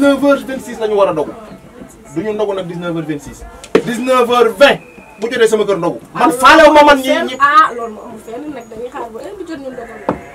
19h26 la ñu war a ndogu du ñu ndogu nag 19h26 19h20 bu jotee sama kër ndogu man faalewu ma man ñi ñi ah loolu moo amul fenn nag dañuy xaar ba heure bi jot ñu ndogal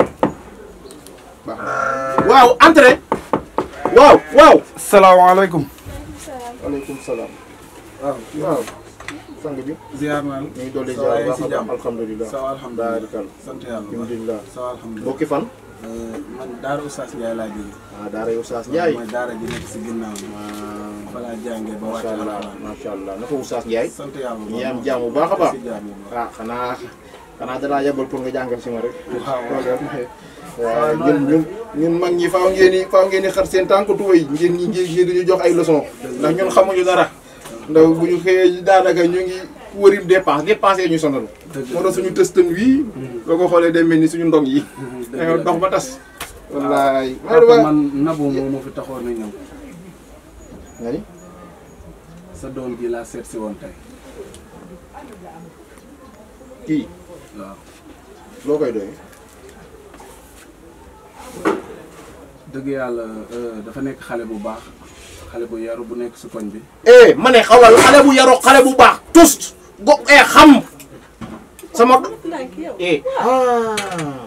waaw entrée waaw waaw salaamaaleykum. waaleykum salaam waaw waaw sang bi ziar naa la. ñu ngi dolli Ça va, ziar baax si a baax jàmm. alhamdulilah ça va alhamdulilah baarikal sant yàlla bu baax. alhamdulilah ça va alhamdulilah. bokki fan Euh, man Daara Oustaz Ndiaye laa jógee. ah daara yow Saas Ndiaye mooy Daara ji nekk si ginnaaw bi. fa laa jàngee ba wàcc macha allah alxuraan. macha allah naka Oustaz Ndiaye sant yàlla bu ñi baax. am jàmm bu baax a baax si jàmm bu baax. ah xanaa xanaa dalaa yebal pour nga jàngal si ma rek waaw waaw ñun ñun ñun mag ñi faaw ngeen ni faaw ngeen ni xar seen tànk tuway ngeen ñi ngeen ngeen dañu jox ay leçon ndax ñun xamuñu dara ndax bu ñu xëyee daanaka ñu ngi wërim dépense dépensé ñu sonal dëgg moo tax suñu tëstan wii boo ko xoolee day mel ni suñu ndong yi dëgg dañoo la. dox ba tas wallaay papa man Nabou moo ma fi taxoon na ñëw. nga ni sa doom ji laa seet si woon tey. kii waaw loo koy doyee dëgg yàlla euh, dafa nekk xale bu baax xale bu yaru bu nekk si koñ bi. eh ma ne xawal xale bu yaroo xale bu baax tust go eh xam sama ndànk yow eh ah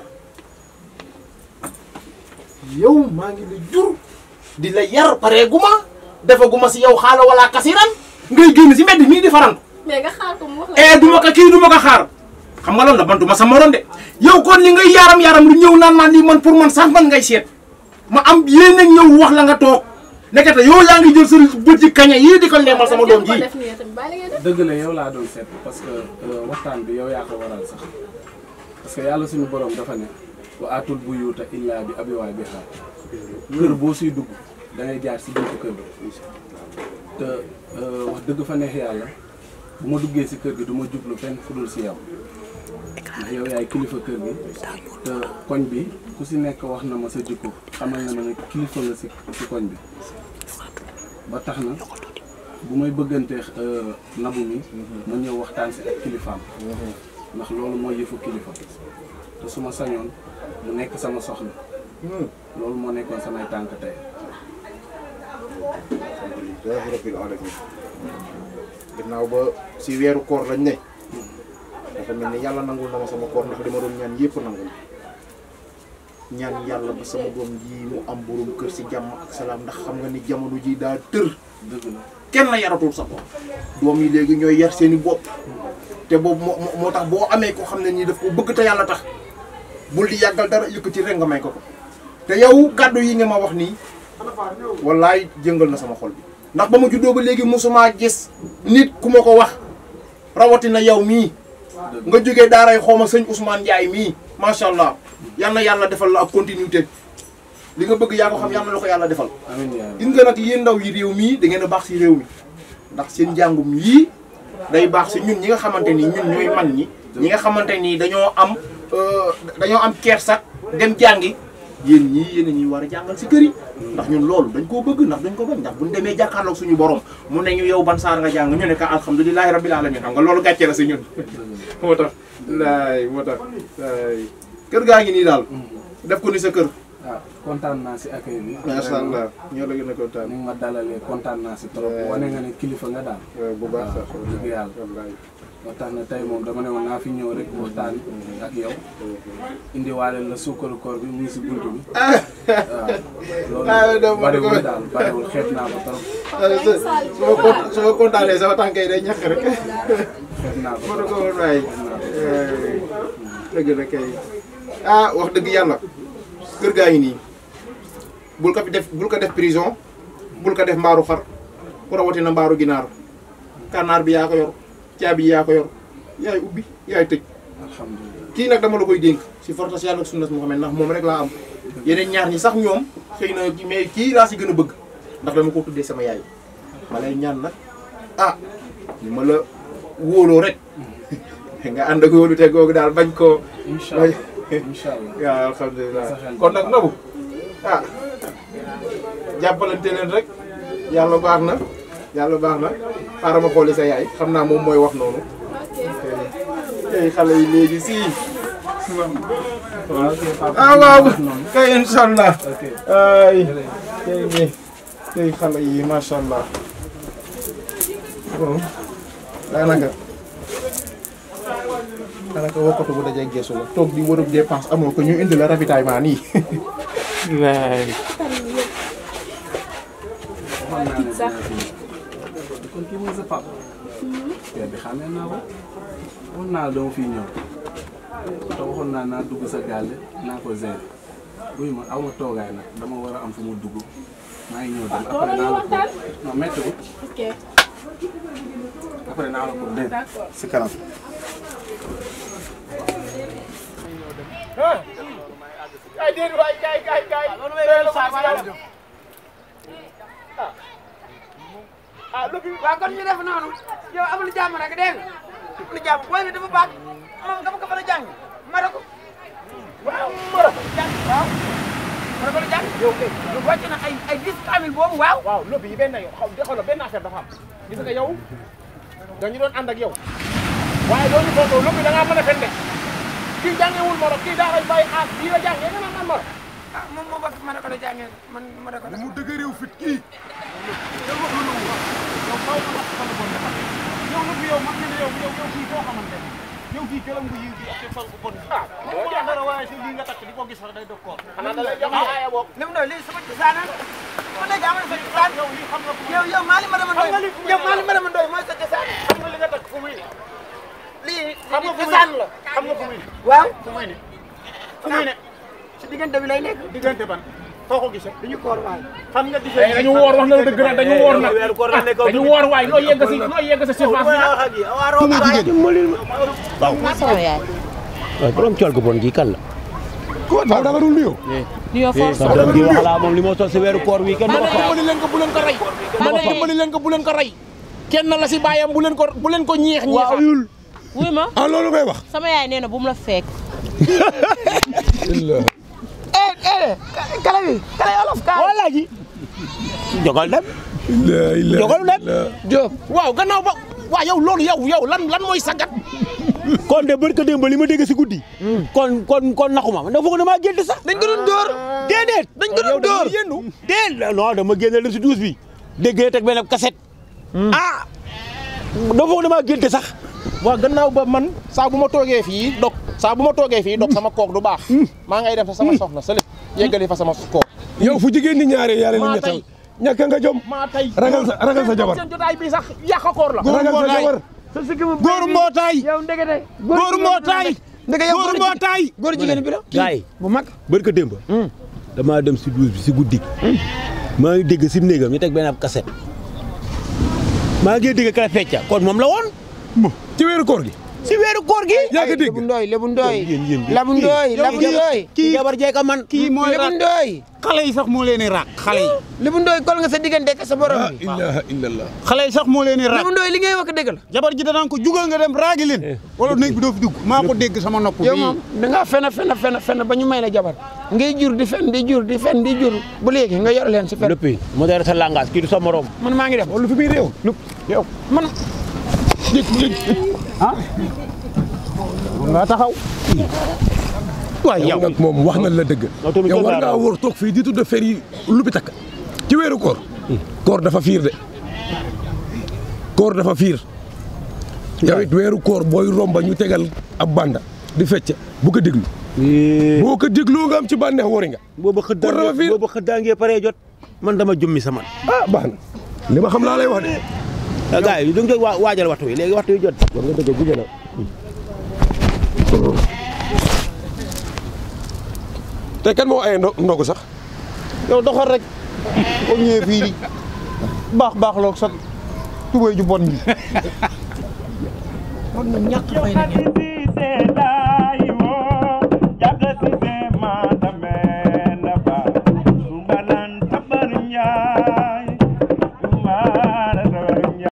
yow maa ngi la jur di la yar pare guma defaguma si yow xaala wala kasiran ngay génn si mbedd mii di farantu mais nga xaar ko mu wax la eh duma ko kii duma ko xaar xam nga loolu la man duma sa morom de yow kon li ngay yaram yaram lu ñëw naan man lii man pour man sax man ngay seet ma am yéen a ñëw wax la nga toog nekkate yow yaa ngi jël sa bët ci kaña yii di ko leemal sama doom ko ji def nii tamit bàyyi la ngay def dëgg la yow laa doon seet parce que euh, waxtaan bi yow yaa ko waral sax parce que yàlla suñu borom dafa ne wa atul buyuuta illaa bi abiwaay bi xaar kër boo siy dugg da ngay jaar si buntu kër bi te euh, wax dëgg fa neex yàlla bu ma duggee si kër gi du ma jublu fenn fu dul si yow ndax yow yaay kilifa kër gi te koñ bi ku si nekk wax na ma sa jikko xamal na ma ne kilifa nga si si koñ bi ba tax na bu may bëggantee nabu mi ma ñëw waxtaan si ak kilifaam ndax loolu mooy yëfu kilifa te su ma sañoon mu nekk sama soxna loolu moo nekkoon samay tànk tey alhamdulilah rabbil alamin ginnaaw ba si weeru koor lañ ne dafa mel ni yàlla nangul na ma sama koor ndax li ma doon ñaan yëpp nangul ñaan yàlla ba sama doom ji mu am borom kër si jàmm ak salaam ndax xam nga ni jamono ji daa tër dëgg la kenn la yaratul sa bopp doom yi léegi ñooy yar seeni bopp te boobu moo moo- moo tax boo amee ko xam ne nii daf ko bëgg te yàlla tax bul di yàggal dara yëkkati rek nga may ko ko te yow kàddu yi nga ma wax nii wallaay jëngal na sama xol bi ndax ba ma juddoo ba léegi mosuma gis nit ku ma ko wax rawatina yow mii nga jógee daaray xooma sëñ Ousmane Ndiaye mii macha allah yal na yàlla defal la ak continuité li nga bëgg yaa ko xam yal na la ko yàlla defal amiin yaa rabbi gis nga nag yéen ndaw yi réew mii da ngeen a baax si réew mi ndax seen njàngum yii day baax si ñun ñi nga xamante ni ñun ñooy man ñi ñi nga xamante ni dañoo am euh, dañoo am kersak dem jàngi yéen ñii yéen a ñuy war a jàngal si kër yi ndax ñun loolu dañ koo bëgg ndax dañ ko bañ ndax buñ demee jàkkaarloog suñu borom mu ne ñu yow ban saar nga jàng ñu ne ka alhamdulilahi rabbil alamin xam nga loolu gàcce la si ñun moo tax laay moo tax laay kër gaa ngi nii daal def ko ni sa kër ah kontaan naa si accueil bi macha allah ñoo la gën a kontaan ni nga ma dalalee kontaan naa si trop wane nga ne kilifa nga daal bu baax sax waaw dëgg yàlla wallaay moo tax na tey moom dama ne woon naa fi ñëw rek waxtaan ak yow indiwaale la suukaru koor bi mu ngi si buntu bi waaw Ah, loolu dama ne ko- bariwul daal bariwul xeet naa ko trop su ma ko su ma kontaanee sama tànk yi day ñàkk rek xeet naa ko ma ne trop ko woon waay dëgg la kay ah wax dëgg yàlla kër gaa ngi nii bul ko fi def bul ko def prison bul ko def mbaaru xar ku rawatina mbaaru ginaar kànnaar bi yaa ko yor caabi yi yaa ko yor yaay ubbi yaay tëj alhamdulilah kii nag dama la koy dénk si fortas yàlla ak sunnas Muhammad ndax moom rek laa am yeneen ñaar ñi sax ñoom xëy na ki- mais kii laa si gën a bëgg ndax dama ko tuddee sama yaay ma lay ñaan nag ah ni ma la wóoloo rek nga ànd ak wóolu te googu daal bañ koo incha allah incha allah waaw alhamdulilah Sa xel kon nag nabu ah jàppalante leen rek yàlla baax na yàlla baax na xaaral ma xooli sa yaay xam naa moom mooy wax noonu tey xale yi léegi si waaw ok papa ah waaw noonu kay incha allah ok ay tey nii tey xale yi macha allah bon daanaka daanaka wokkatu bu dajee geesu la toog di wërëb dépense amoo ko ñu indi la ravitaillement nii. waay. waxoon naa ne dinaa fi ñëw kon kii mooy sa papa. père bi xamee naa ko waxoon naa la dama fiy ñëw te waxoon naa naa dugg sa gàlle naa ko gérer buy ma aw ma toogaay nag dama war a am fu mu dugg maa ngi ñëw dem après naa la ko non métti ko ok après naa la ko dégg d'accord. si kanam. ay déedéet waay kay kay kay. ah lu fi waaw kon ñu def noonu yow amul jàmm rek dégg nga amul jàmm booy bi dafa baax moom nga ko mën a jàng mara ko waaw mara ko jàng waaw mara ko la jàng yow kay lu wàcc na ay ay dix kamil boobu waaw waaw lobby yi benn yow xaw xoolal benn affaire dafa am gis nga yow dañu doon ànd ak yow waaye loolu footoo lobby da ngaa mën a fen de kii jàngewul moro kii daa koy bàyyi aas bii la jàngee nga naan man moro ah moom moo bokk mara ko la jàngee man mara ko la mu dëgg réew fit kii yow nag yow man nga ne yow yow yow kii koo xamante ne yow kii këram bu yiw bi ak sol bu bon bi. ah moo tax dara waaye si lii nga takk di ko gis sax day def koor. xanaa da lay jox aaya boog li mu doon lii sama cosaan man léegi amal sa cosaan yow lii xam nga fu yow yow Mali Madama Ndoye Xam nga li- yow Mali Madama Ndoye mooy sa cosaan xam nga li nga takk fu muy ne. lii xam nga fu muy cosaan la xam nga fu muy ne. waaw fu muy ne. fu muy ne. si diggante bi lay nekk diggante ban foo ko gisee. duñu koor waay xam nga diggante dañu woor wax na la dëgg nag dañu woor nag dañu woor waay loo yegg si loo yegg sa surface bi nag sama yaay. waaw borom col gu bon gi kan la. ko waaw da nga dul nuyoo. nuyoo force sa doom gi waxalaa moom li moo sol si weeru koor wi kenn du ko fa. dimbali leen ko bu leen ko rey ma ne dimbali leen ko bu leen ko rey kenn la si bàyyam bu leen ko bu leen ko ñeex ñeexal ayul. wuy ma ah loolu ngay wax. sama yaay nee na bu mu la fekk. eh eh kala bi kala olof ka wala ji. jogal dem. la ilaha jogal dem. Diop waaw gannaaw ba waaw yow loolu yow yow lan lan mooy sagat kon de barka démb li ma dégg si guddi. kon kon kon naxuma man dafa foog damaa gént sax. dañ ko doon dóor déedéet. dañ ko doon dóor yéenu déedéet non dama génne dem si douze bi. déggee teg benn cassette. ah. dafa foog damaa gént sax. waaw gannaaw ba man saa bu ma toogee fii dog saa bu ma toogee fii dog sama kook du baax maa ngay dem fa sama soxna sële yeggali fa sama kook yow fu jigéen ñi ñaaree yàlla maa li ñettal tey. ñàkk nga jom. maa tey ragal sa ragal sa jabar. seen jotaay bi sax yàq koor la ragal sa jabar. góoru mbootaay. yow ndekete góoru mbootaay. ndeke yow góoru mbootaay. góor jigéen bi la gars yi bu mag barka démb. damaa dem si douze bi si guddi. maa ngi dégg si néegam ñu teg benn ab cassette. maa ngi dégg kala fecca kon moom la woon. ci weeru koor gi. si weeru koor gi. yaa ngi dégg. Lebu Ndooy Lebu Ndooy yéen yéen Lebu Ndooy yow Lebu kii- Ndooy kii jabar jeeka man. kii mooy Lebu raak Ndooy xale yi sax moo leen di raak xale yi. Lebu Ndooy kol nga sa diggante ak sa borom la bi ilaha illallah. xale yi sax moo leen di raak. Lebu Ndooy li ngay wax dëgg la jabar ji danaan ko jugal nga dem raagi leen. wala néeg bi doo fi dugg maa ko dégg sama nopp yow bii. moom da ngaa fen fen fen fen ba ñu may la jabar ngay jur di fen di jur di fen di jur bu léegi nga yor leen si fen léppi modère sa langage kii du sa morom. man maa ngi dem lu fi muy réew. lu yow. man nga taxaw. waaye yow nag moom wax na la dëgg. yow tamit yow kenn war laa ngaa raw. wóor toog fii di tudd fer yi lu bi takk. ci weeru koor. koor dafa fiir de. koor dafa fiir. yow it weeru koor booy romba ñu tegal ab banda di fecc bu ko déglu. boo ko dégloo nga am ci bànneex wari nga. booba Koor dafa xëddaa fiir. booba xëddaa ngee paree jot. man dama jummi sa man. ah baax na li ma xam laa lay wax de. ah gars yi da nga waa waajal waxtu wi léegi waxtu wi jot. war nga dëgg guddi na. te kan moo aye ndo ndogu sax. yow doxal rek boo ñëwee fii di baax baax loog sa tubéy ju bon bi. ñàkk fay la ngeen.